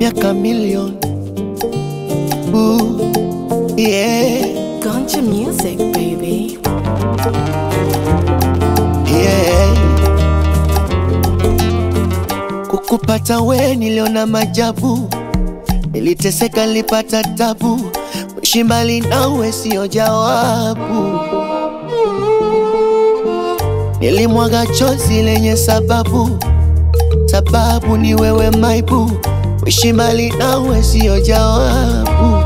miaka milioni Ooh, yeah, Gunja music, baby. yeah. Kukupata we niliona majabu, niliteseka, nilipata tabu, kuishi mbali nawe sio jawabu. Nilimwaga chozi lenye sababu, sababu ni wewe maibu, kuishi mbali nawe sio jawabu.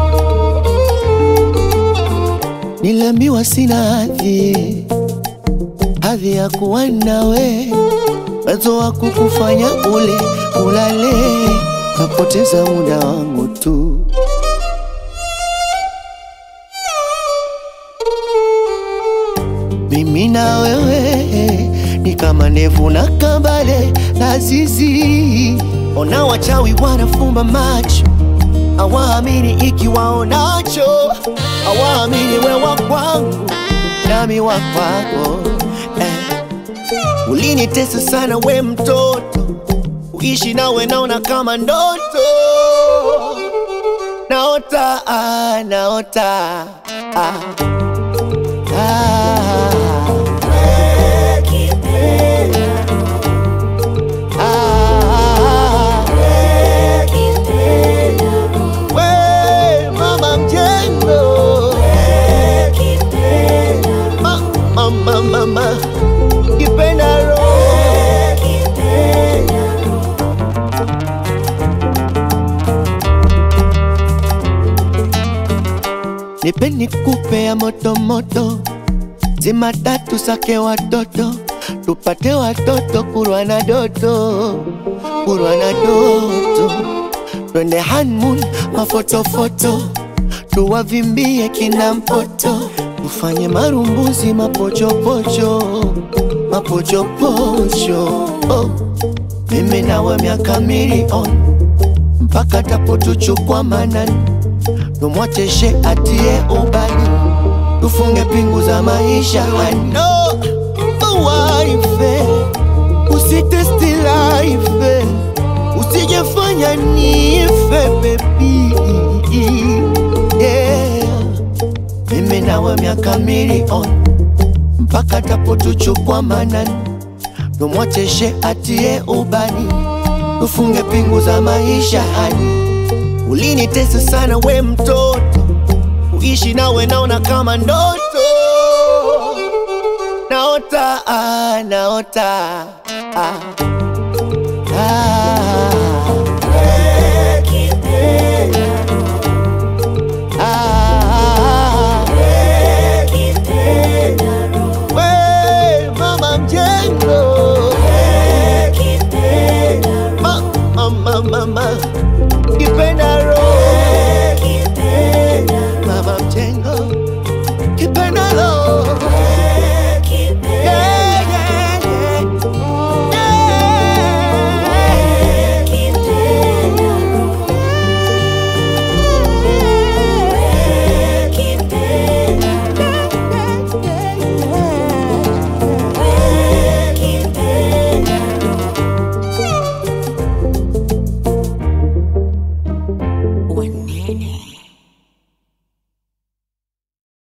Niliambiwa sina hadhi, hadhi ya kuwa nawe, uwezo wa kukufanya ule ulale, napoteza muda wangu tu. Mimi na wewe ni kama ndevu na kambale na zizi. Ona wachawi wanafumba macho, hawaamini ikiwaonacho, hawaamini wewa kwangu nami wa kwako eh. Ulinitesa sana we mtoto, uishi nawe naona kama ndoto, naota ah, naota ah. Ah, ah, we mama mjengo Ma- mama mama kipenda roho nipe nikupe ya moto moto zima tatu sake watoto tupate watoto kurwa na doto kurwa na doto twende hanmun mafotofoto tuwavimbie kina mpoto tufanye marumbuzi mapochopocho mapochopocho oh. mimi nawe miaka milioni mpaka tapotuchukwa manani tumwacheshe atie ubani tufunge pingu za maisha ano waife usitesti life usijefanya nife bebi yeah. mimi nawe miaka milioni mpaka tapotuchukwa manani tumwacheshe atie ubani tufunge pingu za maisha hani ulinitesa sana we mtoto uishi nawe naona kama ndoto naota ah, naota ah, ah.